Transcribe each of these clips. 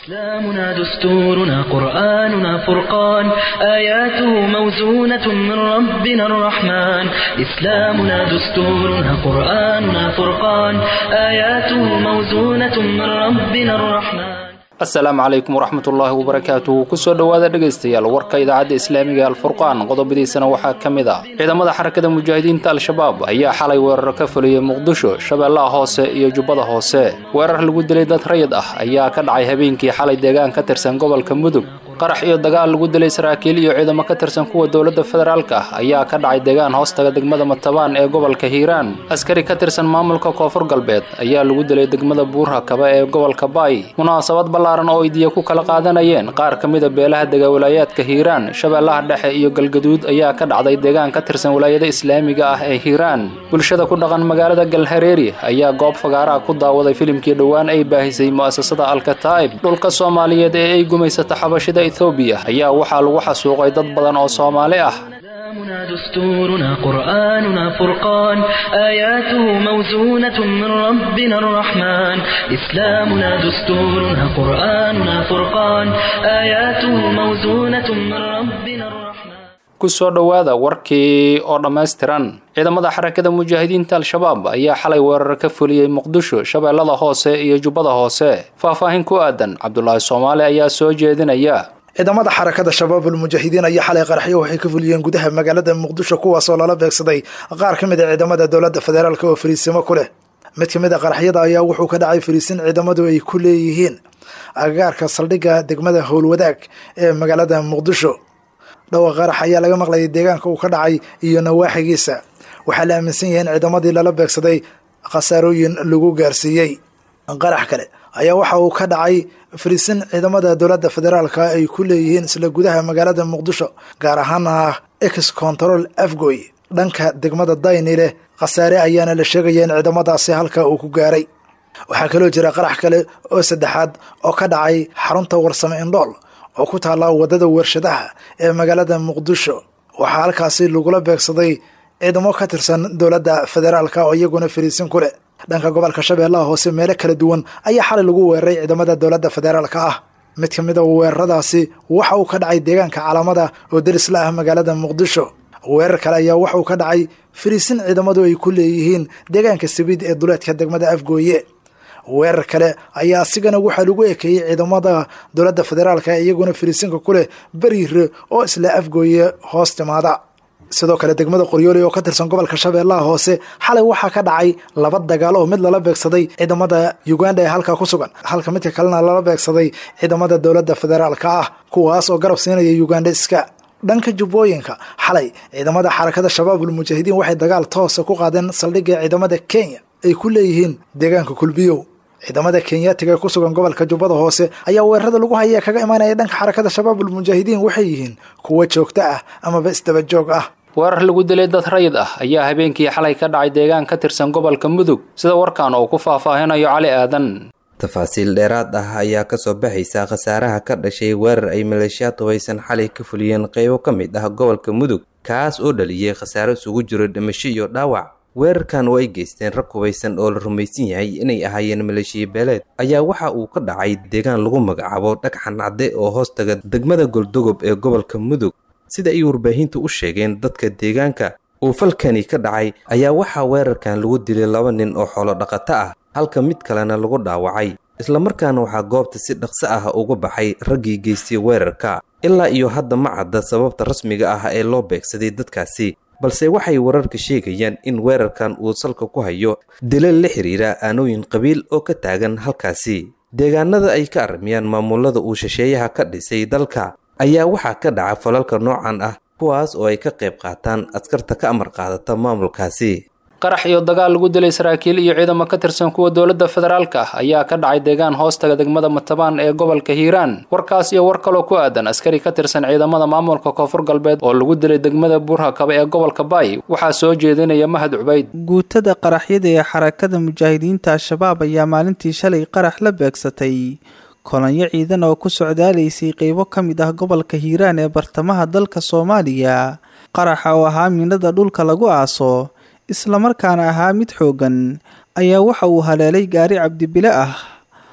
إسلامنا دستورنا قرآننا فرقان آياته موزونة من ربنا الرحمن إسلامنا دستورنا قرآننا فرقان آياته موزونة من ربنا الرحمن asalaamu calaykum waraxmatullaahi wabarakaatuhu kusoo dhowaada dhegaystayaal warka idaacadda islaamiga alfurqaan qodobadiisana waxaa ka mid ah ciidamada xarakada mujaahidiinta al-shabaab ayaa xalay weerar ka fuliyey muqdisho shabeellaha hoose iyo jubbada hoose weerar lagu dilay dad rayid ah ayaa ka dhacay habeenkii xalay deegaan ka tirsan gobolka mudug qarax iyo dagaal lagu dilay saraakiil iyo ciidamo ka tirsan kuwa dowladda federaalka ah ayaa ka dhacay deegaan hoostaga degmada matabaan ee gobolka hiiraan askari ka tirsan maamulka koonfur galbeed ayaa lagu dilay degmada buurhakaba ee gobolka baay munaasabad ballaaran oo ay diya ku kala qaadanayeen qaar ka mida beelaha dega walaayaadka hiiraan shabeellaha dhexe iyo galgaduud ayaa ka dhacday deegaan ka tirsan walaayada islaamiga ah ee hiiraan bulshada ku dhaqan magaalada galhareeri ayaa goob fagaaraha ku daawaday filimkii dhowaan ay baahisay mu'asasada alkataa'ib dhulka soomaaliyeed ee ay gumaysata xabashida ethoobiya ayaa waxaa lagu xasuuqay dad badan oo soomaali ah إسلامنا دستورنا قرآننا فرقان آياته موزونة من ربنا الرحمن إسلامنا دستورنا قرآننا فرقان آياته موزونة من ربنا الرحمن kusoo dhowaada warkii oo dhammaystiran ciidamada xarakada mujaahidiinta al-shabaab ayaa xalay weerar ka fuliyey muqdisho shabeellada hoose iyo jubbada hoose faahfaahin ku aadan cabdulaahi soomaali ayaa soo jeedinaya ciidamada xarakada shabaabul mujaahidiin ayaa xalay qaraxyo waxay ka fuliyeen gudaha magaalada muqdisho kuwaasoo lala beegsaday qaar ka mid a ciidamada dowladda federaalk oo fariisimo ku leh mid ka mid a qaraxyada ayaa wuxuu ka dhacay fariisin ciidamadu ay ku leeyihiin agagaarka saldhigga degmada howlwadaag ee magaalada muqdisho dhowr qarax ayaa laga maqlayay deegaanka uu ka dhacay iyo nawaaxigiisa waxaa la aaminsan yahay in ciidamadii lala beegsaday khasaarooyin lagu gaarsiiyey qarax kale ayaa waxa uu ka dhacay fariisin ciidamada dowladda federaalka ay ku leeyihiin isla gudaha magaalada muqdisho gaar ahaana ex control afgoy dhanka degmada daynile khasaare ayaana la sheegaya in ciidamadaasi halka uu ku gaaray waxaa kaloo jira qarax kale oo saddexaad oo ka dhacay xarunta warsame indhool oo ku taalla waddada warshadaha ee magaalada muqdisho waxaa halkaasi lagula beegsaday ciidamo ka tirsan dowladda federaalka oo iyaguna fariisin ku leh dhanka gobolka shabeellaha hoose meelo kala duwan ayaa xalay lagu weeraray ciidamada dowladda federaalka ah mid ka mid a weeraradaasi waxa uu ka dhacay deegaanka calaamada oo deris la ah magaalada muqdisho weerar kale ayaa waxa uu ka dhacay fariisin ciidamadu ay ku leeyihiin deegaanka sabiid ee duleedka degmada afgooye weerar kale ayaa asigana waxaa lagu ekeeyey ciidamada dowladda federaalka iyaguna fariisinka ku leh beriire oo isla afgooye hoos timaada sidoo kale degmada qoryooli oo ka tirsan gobolka shabeellaha hoose xalay waxaa ka dhacay laba dagaal oo mid lala beegsaday ciidamada uganda ee halkaa ku sugan halka midka kalena lala beegsaday ciidamada dowladda federaalka ah kuwaas oo garab siinaya uganda iska dhanka jubbooyinka xalay ciidamada xarakada shabaabul mujaahidiin waxay dagaal toosa ku qaadeen saldhigga ciidamada kenya ay ku leeyihiin deegaanka kulbiyow ciidamada kenyaatiga ee ku sugan gobolka jubbada hoose ayaa weerarada lagu haya kaga imaanaya dhanka xarakada shabaabul mujaahidiin waxay yihiin kuwo joogto ah amaba isdaba joog ah weerar lagu dilay dad rayid ah ayaa habeenkii xalay ka dhacay deegaan ka tirsan gobolka mudug sida warkan uu ku faahfaahinayo cali aadan tafaasiil dheeraad ah ayaa kasoo baxaysa khasaaraha ka dhashay weerar ay maleeshiyaad hubaysan xalay ka fuliyeen qaybo ka mid ah gobolka mudug kaas oo dhaliyey khasaaro isugu jiro dhimasho iyo dhaawac weerarkan oo ay geysteen rag hubaysan oo la rumaysan yahay inay ahaayeen maleeshiya beeleed ayaa waxa uu ka dhacay deegaan lagu magacaabo dhagxan cadde oo hoostaga degmada goldogob ee gobolka mudug sida ay warbaahintu u sheegeen dadka deegaanka uu falkani ka dhacay ayaa waxaa weerarkan lagu dilay laba nin oo xoolo dhaqato ah halka mid kalena lagu dhaawacay islamarkaana waxaa goobta si dhaqso ah uga baxay raggii geystay weerarka ilaa iyo hadda ma cadda sababta rasmiga ah ee loo beegsaday dadkaasi balse waxay wararka sheegayaan in weerarkan uu salka ku hayo dilal la xiriira aanooyin qabiil oo ka taagan halkaasi deegaanada ay ka armiyaan maamulada uu shisheeyaha ka dhisay dalka ayaa waxaa ka dhaca falalka noocan ah kuwaas oo ay ka qayb qaataan askarta ka amar qaadata maamulkaasi qarax iyo dagaal lagu dilay saraakiil iyo ciidamo ka tirsan kuwa dowladda federaalka ah ayaa ka dhacay deegaan hoostaga degmada matabaan ee gobolka hiiraan warkaas iyo war kaloo ku aadan askari ka tirsan ciidamada maamulka koonfur galbeed oo lagu dilay degmada buurhakaba ee gobolka baay waxaa soo jeedinaya mahad cubayd guutada qaraxyada ee xarakada mujaahidiinta al-shabaab ayaa maalintii shalay qarax la beegsatay kolonyo ciidan oo ku socdaalaysay qeybo ka mid ah gobolka hiiraan ee bartamaha dalka soomaaliya qaraxa oo ahaa miinada dhulka lagu aaso islamarkaana ahaa mid xooggan ayaa waxa uu haleelay gaari cabdibile ah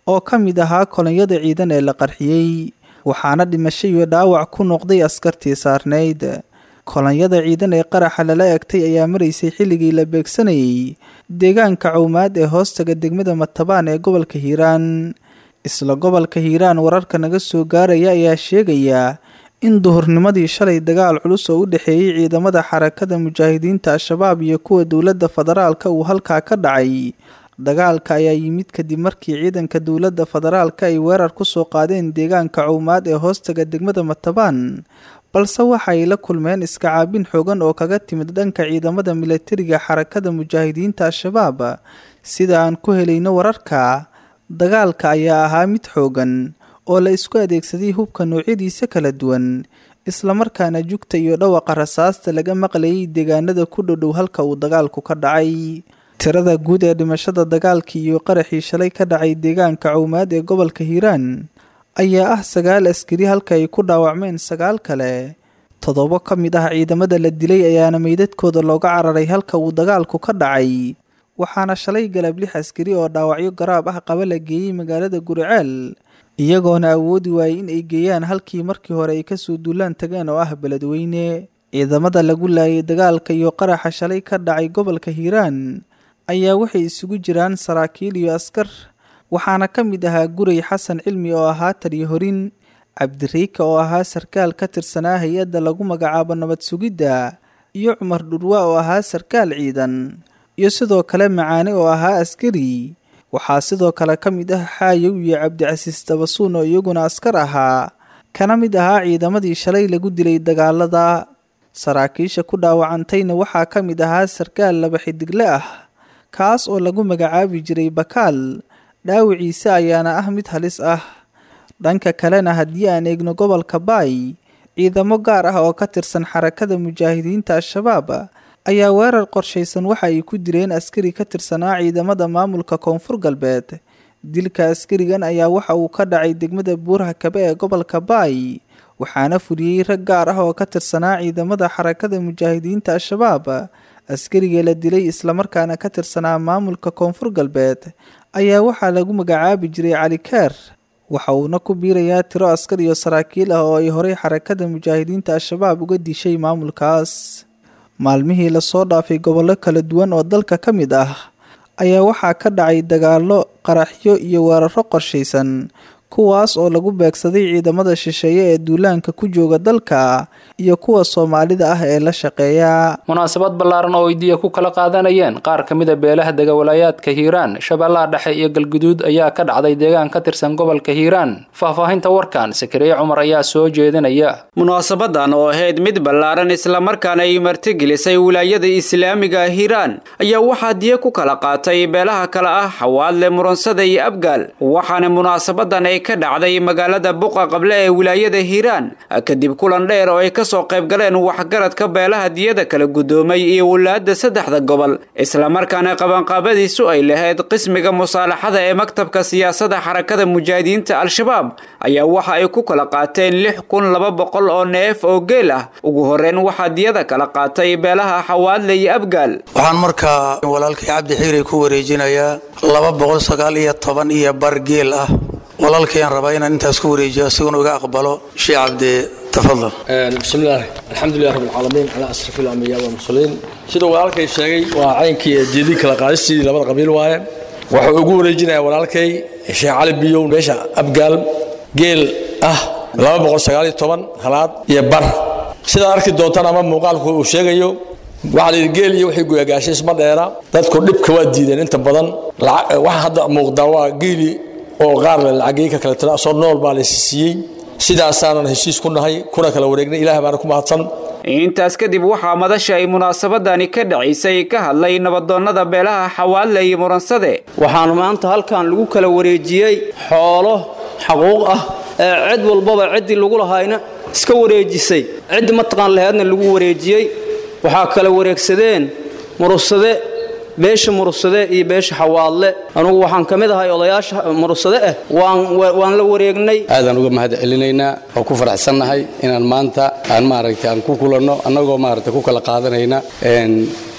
oo ka mid ahaa kolonyada ciidan ee la qarxiyey waxaana dhimasho iyo dhaawac ku noqday askartii saarnayd kolonyada ciidan ee qaraxa lala egtay ayaa maraysay xilligii la beegsanayay deegaanka cawmaad ee hoostaga degmada matabaan ee gobolka hiiraan isla gobolka hiiraan wararka naga soo gaaraya ayaa sheegaya in duhurnimadii shalay dagaal culus oo u dhexeeyey ciidamada xarakada mujaahidiinta al-shabaab iyo kuwa dowladda federaalka uu halkaa ka dhacay dagaalka ayaa yimid kadib markii ciidanka dowladda federaalka ay weerar kusoo qaadeen deegaanka cawmaad ee hoostaga degmada matabaan balse waxa ay la kulmeen iska caabin xoogan oo kaga timid dhanka ciidamada milatariga xarakada mujaahidiinta al-shabaab sida aan ku helayno wararka dagaalka ayaa ahaa mid xoogan oo la isku adeegsaday hubka noocyadiisa kala duwan islamarkaana jugta iyo dhawaqa rasaasta laga maqlayay deegaanada ku dhodhow halka uu dagaalku ka dhacay tirada guud ee dhimashada dagaalkii iyo qaraxii shalay ka dhacay deegaanka cawmaad ee gobolka hiiraan ayaa ah sagaal askari halka ay ku dhaawacmeen sagaal kale toddobo ka mid ah ciidamada la dilay ayaana meydadkooda looga cararay halka uu dagaalku ka dhacay waxaana shalay galab lix askari oo dhaawacyo garaab ah qaba la geeyey magaalada guriceel iyagoona awoodi waayey in ay geeyaan halkii markii hore ay kasoo duulaan tageen oo ah beledweyne ciidamada lagu laayay dagaalka iyo qaraxa shalay ka dhacay gobolka hiiraan ayaa waxay isugu jiraan saraakiil iyo askar waxaana ka mid ahaa guray xasan cilmi oo ahaa taliyo horin cabdiriika oo ahaa sarkaal ka tirsanaa hay-adda lagu magacaabo nabad sugidda iyo cumar dhurwa oo ahaa sarkaal ciidan iyo sidoo kale macaane oo ahaa askari waxaa sidoo kale ka mid ah xaayow iyo cabdicasiis dabasuun oo iyaguna askar ahaa kana mid ahaa ciidamadii shalay lagu dilay dagaalada saraakiisha ku dhaawacantayna waxaa ka mid ahaa sarkaal laba xidigle ah kaas oo lagu magacaabi jiray bakaal dhaawiciise ayaana ah mid halis ah dhanka kalena haddii aan eegno gobolka baay ciidamo gaar ah oo ka tirsan xarakada mujaahidiinta al-shabaab ayaa weerar qorshaysan waxa ay ku direen askari ka tirsanaa ciidamada maamulka koonfur galbeed dilka askarigan ayaa waxa uu ka dhacay degmada buuraha kabe ee gobolka baay waxaana fuliyey rag gaar ah oo ka tirsanaa ciidamada xarakada mujaahidiinta al-shabaab askariga la dilay islamarkaana ka tirsanaa maamulka koonfur galbeed ayaa waxaa lagu magacaabi jiray cali keer waxa uuna ku biirayaa tiro askar iyo saraakiil ah oo ay horey xarakada mujaahidiinta al-shabaab uga dishay maamulkaas maalmihii lasoo dhaafay gobollo kala duwan oo dalka ka mid ah ayaa waxaa ka dhacay dagaallo qaraxyo iyo weeraro qorshaysan kuwaas oo lagu beegsaday ciidamada shisheeye ee duulaanka ku jooga dalka iyo kuwa soomaalida ah ee la shaqeeya munaasabad ballaaran oo idiya ku kala qaadanayeen qaar ka mida beelaha dega walaayaadka hiiraan shabeellaha dhexe iyo galguduud ayaa ka dhacday deegaan ka tirsan gobolka hiiraan faahfaahinta warkan sakariye cumar ayaa soo jeedinaya munaasabadan oo ahayd mid ballaaran islamarkaana ay martigelisay wilaayada islaamiga hiiraan ayaa waxaa diya ku kala qaatay beelaha kale ah xawaadle muransada iyo abgaal waxaana munaasabadan ay ka dhacday magaalada buqa qable ee wilaayada hiiraan kadib kulan dheer oo ay kasoo qayb galeen waxgaradka beelaha diyada kala guddoomay iyo walaada saddexda gobol islamarkaana qabanqaabadiisu ay lahayd qismiga musaalaxada ee maktabka siyaasada xarakada mujaahidiinta al-shabaab ayaa waxa ay ku kala qaateen lix kun laba boqol oo neef oo geel ah ugu horeyn waxaa diyada kala qaatay beelaha xawaadle iyo abgaal waxaan markaa walaalkay cabdi xiiri ku wareejinayaa laba boqol sagaal iyo toban iyo bar geel ah walaalkayaan rabaa inaan intaas ku wareejiyo asiguna uga aqbalo sheekh cabdi tafadal bismillaah alxamdulilah rabbilcaalamiin calaa asrafi alambiyaa walmursaliin sida walaalkay sheegay waa caynkii jeedii kala qaadistiidii labada qabiil waaye wuxuu ugu wareejinayaa walaalkay sheekh cali biyow meesha abgaal geel ah laba boqol sagaaliyo toban halaad iyo bar sidaad arki doontaan ama muuqaalku uu sheegayo waxaa layidhi geel iyo wixii guyagaashay isma dheera dadku dhibka waa diideen inta badan waxa hadda muuqdaa waa geeli oo qaar le lacagay ka kale tira soo nool baa laysi siiyey sidaasaanan heshiis ku nahay kuna kala wareegnay ilaah baana ku mahadsan intaas kadib waxaa madasha ay munaasabadani ka dhacaysay ka hadlay nabadoonnada beelaha xawaadle iyo muransade waxaan maanta halkan lagu kala wareejiyey xoolo xaquuq ah ee cid walbaba ciddii lagu lahaayna iska wareejisay ciddi mataqaan laheedna lagu wareejiyey waxaa kala wareegsadeen murusade beesha murusade iyo beesha xawaadle anugu waxaan ka mid ahay odayaasha murusade ah waan la wareegnay aadaan uga mahad celinaynaa oo ku faraxsannahay inaan maanta aan maaragtay aan ku kulanno annagoo maaragtay ku kala qaadanayna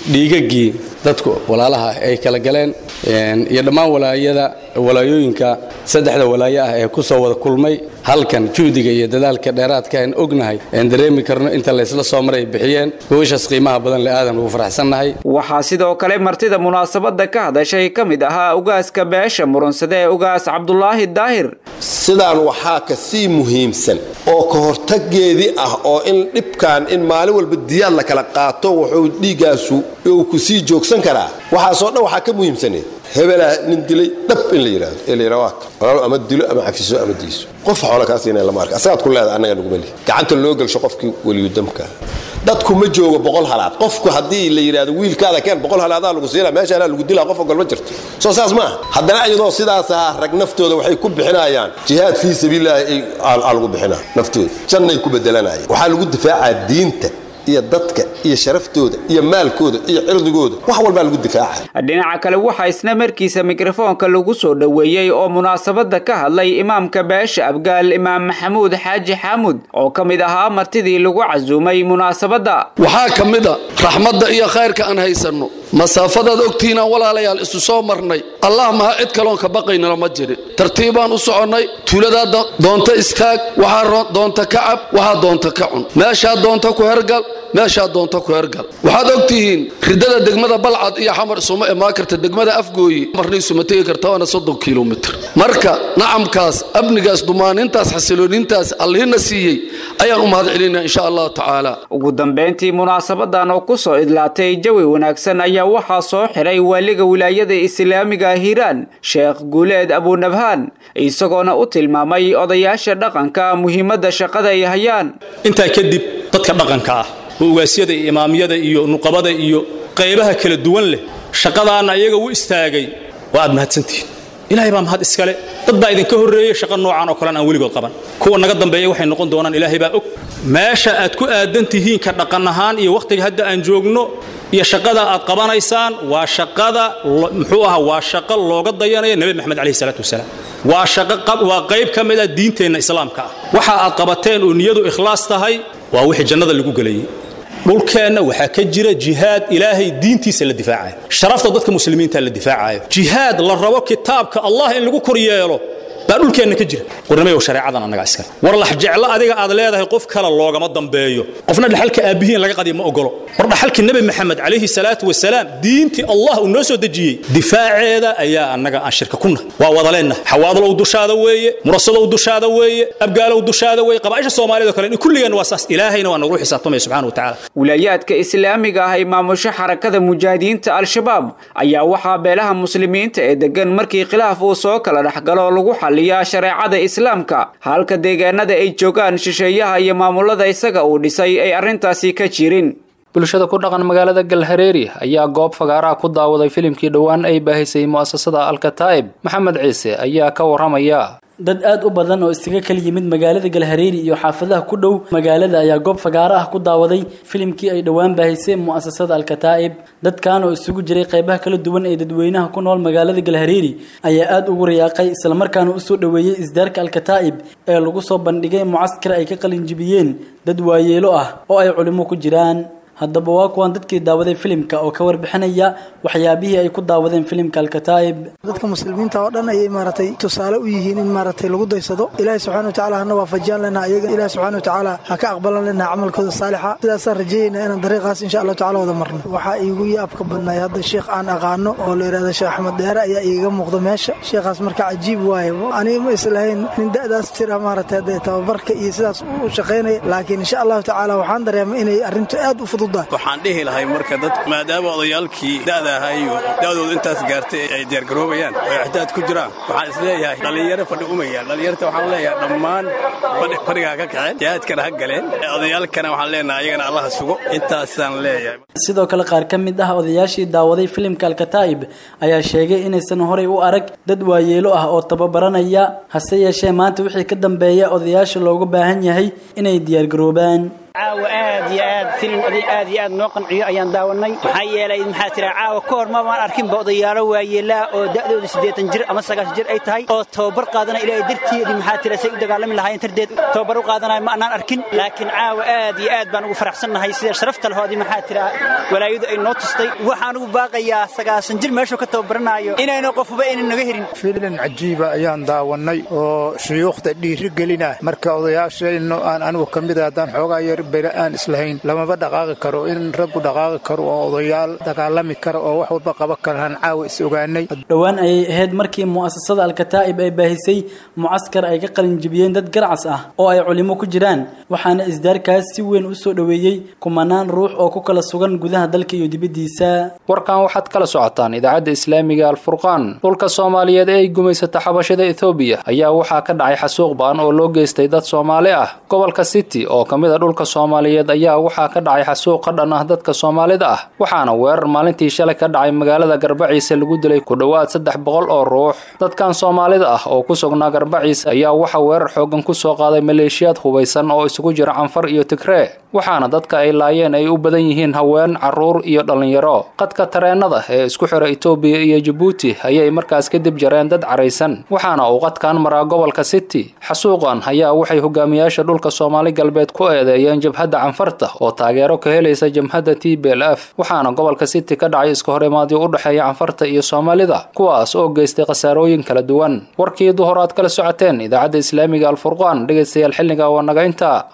dhiigagii dadku walaalaha ay kala galeen iyo dhammaan walaayada walaayooyinka saddexda walaayo ah ee ku soo wada kulmay halkan juhdiga iyo dadaalka dheeraadka aan ognahay aan dareemi karno inta laysla soo maray bixiyeen gobashaas qiimaha badan le aadan ugu faraxsannahay waxaa sidoo kale martida munaasabadda ka hadashay ka mid ahaa ugaaska beesha murunsade ee ugaas cabdulaahi daahir sidaan waxaa ka sii muhiimsan oo ka hortageedii ah oo in dhibkan in maalin walba diyaad la kala qaato wuxuu dhiiggaasu uu ku sii joogsan karaa waxaasoo dhan waxaa ka muhiimsaneed hebelaa nin dilay dhab in la yidhaahdo ee la yidhaha waa walaalo ama dilo ama cafiso ama diiso qof xoola kaa siinaya lama arka asagaad ku leedahay annaga naguma lihi gacanta loo gelsho qofkii weliyudamka dadku ma joogo boqol halaad qofku haddii la yidhaahdo wiilkaada keen boqol halaadaa lagu siina meeshaanaa lagu dilaa qof ogol ma jirto soo saas maaha haddana iyadoo sidaas ahaa rag naftooda waxay ku bixinayaan jihaad fii sabiililaahi aa lagu bixinaa naftooda jannay ku bedelanayaan waxaa lagu difaacaa diinta iyo dadka iyo sharaftooda iyo maalkooda iyo cirdigooda wax walbaa lagu difaaca dhinaca kale waxaa isna markiisa mikrofoonka lagu soo dhoweeyey oo munaasabadda ka hadlay imaamka beesha abgaal imaam maxamuud xaaji xaamud oo ka mid ahaa martidii lagu casuumay munaasabadda waxaa ka mid a raxmadda iyo khayrka aan haysanno masaafadaad ogtihiinaan walaalayaal isu soo marnay allah maha cid kaloon ka baqaynala ma jirin tartiibaan u soconnay tuuladaa doonta istaag waxaa doonta ka cab waxaa doonta ka cun meeshaa doonta ku hergal meeshaa doonta ku hergal waxaad og tihiin ridada degmada balcad iyo xamar isuma imaan karta degmada afgooyi marna isuma tegi karta waana soddon kilomitr marka nacamkaas amnigaas dumaanintaas xasiloonintaas allihina siiyey ayaan u mahad celinaa insha allahu tacaala ugu dambayntii munaasabadan oo ku soo idlaatay jawi wanaagsan ayaa waxaa soo xiray waaliga wilaayada islaamiga hiiraan sheekh guuleed abunabhaan isagoona u tilmaamay odayaasha dhaqanka muhiimadda shaqada ay hayaan intaa kadib dadka dhaqanka ah oo ugaasyada iyo imaamyada iyo nuqabada iyo qaybaha kala duwan leh shaqadaana iyaga u istaagay waa aad mahadsantihiin ilaahay baa mahad iskale dad baa idinka horreeyey shaqo noocan oo kalen aan weligood qaban kuwa naga dambeeya waxay noqon doonaan ilaahay baa og meesha aad ku aadan tihiin ka dhaqan ahaan iyo wakhtiga hadda aan joogno iyo shaqada aad qabanaysaan waa shaqada muxuu ahaa waa shaqo looga dayanaya nebi maxamed calayhi salaatu wasalaam waa shaqo waa qayb ka mid ah diinteenna islaamka ah waxa aad qabateen oo niyadu ikhlaas tahay waa wixii jannada lagu gelayay dhulkeenna waxaa ka jira jihaad ilaahay diintiisa la difaacayo sharafta dadka muslimiinta la difaacayo jihaad la rabo kitaabka allah in lagu kor yeelo baa dhulkeenna ka jira warnamayow shareecadan annaga iskale war lax jeclo adiga aad leedahay qof kale loogama dambeeyo qofna dhaxalka aabbihiin laga qadiyo ma ogolo war dhaxalkii nebi maxamed calayhi salaatu wasalaam diintii allah uu noo soo dejiyey difaaceeda ayaa annaga aan shirka ku nahay waa wadaleenna xawaadalow dushaada weeye murasadow dushaada weeye abgaalow dushaada weeye qabaaisha soomaaliyado kale kulligeenna waa saas ilaahayna waa nagula xisaabtamaya subxana wa tacaala wilaayaadka islaamiga ah ee maamusho xarakada mujaahidiinta al-shabaab ayaa waxaa beelaha muslimiinta ee degan markii khilaaf uu soo kala dhexgalo lagu xaliyaa shareecada islaamka halka deegaanada ay joogaan shisheeyaha iyo maamulada isaga uu dhisay ay arrintaasi ka jirin bulshada ku dhaqan magaalada galhareeri ayaa goob fagaaraha ku daawaday filimkii dhowaan ay baahisay mu'asasada alkataa'ib maxamed ciise ayaa ka warramaya dad aad u badan oo iskaga kala yimid magaalada galhareeri iyo xaafadaha ku dhow magaalada ayaa goob fagaaro ah ku daawaday filimkii ay dhowaan baahisay mu'asasada alkataa'ib dadkan oo isugu jiray qaybaha kala duwan ee dadweynaha ku nool magaalada galhareeri ayaa aad ugu rayaaqay islamarkaana usoo dhoweeyey isdaarka alkataa'ib ee lagu soo bandhigay mucaskar ay ka qalinjibiyeen dad waayeelo ah oo ay culimo ku jiraan haddaba waa kuwan dadkii daawaday filimka oo ka warbixinaya waxyaabihii ay ku daawadeen filimka alkataa'ib dadka muslimiinta oo dhan ayay maaragtay tusaale u yihiin in maaragtay lagu daysado ilaahi subxana wa tacala hana waafajiyaan lena ayaga ilahi subxana wa tacaala ha ka aqbalan lena camalkooda saalixa sidaasaan rajeeyeynaa inaan dariiqaas insha allahu tacala wada marno waxaa iigu yaabka badnaay hadda sheekh aan aqaano oo la yidhahdo sheekh axmed dheere ayaa iiga muuqda meesha sheekhaas marka cajiib waaye aniga ma islahayn nin da'daas jira maaragtay hadee tababarka iyo sidaas u shaqaynaya laakiin insha allahu tacaala waxaan dareemay inay arrintu aad u fudud waxaan dhihi lahay marka dad maadaama odayaalkii da'da ahaa iyo da'dooda intaas gaartay ay diyaargaroobayaan oo ixdaad ku jiraan waxaan isleeyahay dhallinyaro fadhi umayaan dhallinyarta waxaan leeyahay dhammaan fadhigaa ka kaceen jihaadkana ha galeen odayaalkana waxaan leenahay ayagana allaha sugo intaasaan leeyahay sidoo kale qaar ka mid ah odayaashii daawaday filimka alkataa'ib ayaa sheegay inaysan horay u arag dad waayeelo ah oo tababaranaya hase yeeshee maanta wixii ka dambeeya odayaasha looga baahan yahay inay diyaargaroobaan caawa aad aad iyo aad filin oday aad iyo aad noo qanciyo ayaan daawanay maxaa yeelay maxaa tira caawa ka hor mamaan arkinba odayaalo waayeelaa oo da'dooda siddeetan jir ama sagaashan jir ay tahay oo tababar qaadanaya ilaahay dartiedii maxaa tira say u dagaalami lahaayeen tardeed tababar u qaadanaya ma annaan arkin laakiin caawa aad iyo aad baan ugu faraxsannahay sida sharafta lahoodii maxaa tira walaayadu ay noo tustay waxaan ugu baaqayaa sagaasan jir meeshuu ka tababaranaayo inayna qofuba aynan naga herin filan cajiiba ayaan daawannay oo shuyuukhda dhiiri gelina marka odayaashayno aan anigu ka mid a haddaan xoogaa yar bere aan islahayn lamaba dhaqaaqi karo in raggu dhaqaaqi karo oo odayaal dagaalami kara oo wax walba qaban karaan caawa is ogaanay dhowaan ayay ahayd markii mu'asasada alkataa'ib ay baahisay mucaskar ay ka qalinjibiyeen dad garacas ah oo ay culimo ku jiraan waxaana isdaarkaas si weyn u soo dhoweeyey kumanaan ruux oo ku kala sugan gudaha dalka iyo dibaddiisa warkan waxaad kala socotaan idaacadda islaamiga alfurqaan dhulka soomaaliyeed ee ay gumaysata xabashada ethoobiya ayaa waxaa ka dhacay xasuuq ba'an oo loo geystay dad soomaali ah gobolka city oo ka mid a dhulka soomaaliyeed ayaa waxaa ka dhacay xasuuq ka dhan ah dadka soomaalida ah waxaana weerar maalintii shalay ka dhacay magaalada garbaciise lagu dilay ku dhowaad saddex boqol oo ruux dadkan soomaalida ah oo ku sugnaa garbaciise ayaa waxaa weerar xoogan ku soo qaaday maleeshiyaad hubaysan oo isugu jira canfar iyo tigree waxaana dadka ay laayeen ay u badan yihiin haween carruur iyo dhallinyaro qadka tareennada ee isku xira etoobiya iyo jabuuti ayay markaas kadib jareen dad caraysan waxaana uu qadkan maraa gobolka city xasuuqan ayaa waxay hogaamiyaasha dhulka soomaali galbeed ku eedeeyeen jabhadda canfarta oo taageero ka helaysa jamhadda t b l f waxaana gobolka city ka dhacay iska horimaadyo u dhexeeya canfarta iyo soomaalida kuwaas oo geystay khasaarooyin kala duwan warkii duhor aad kala socoteen idaacadda islaamiga alfurqaan dhegaystayaal xilliga waa naga intaa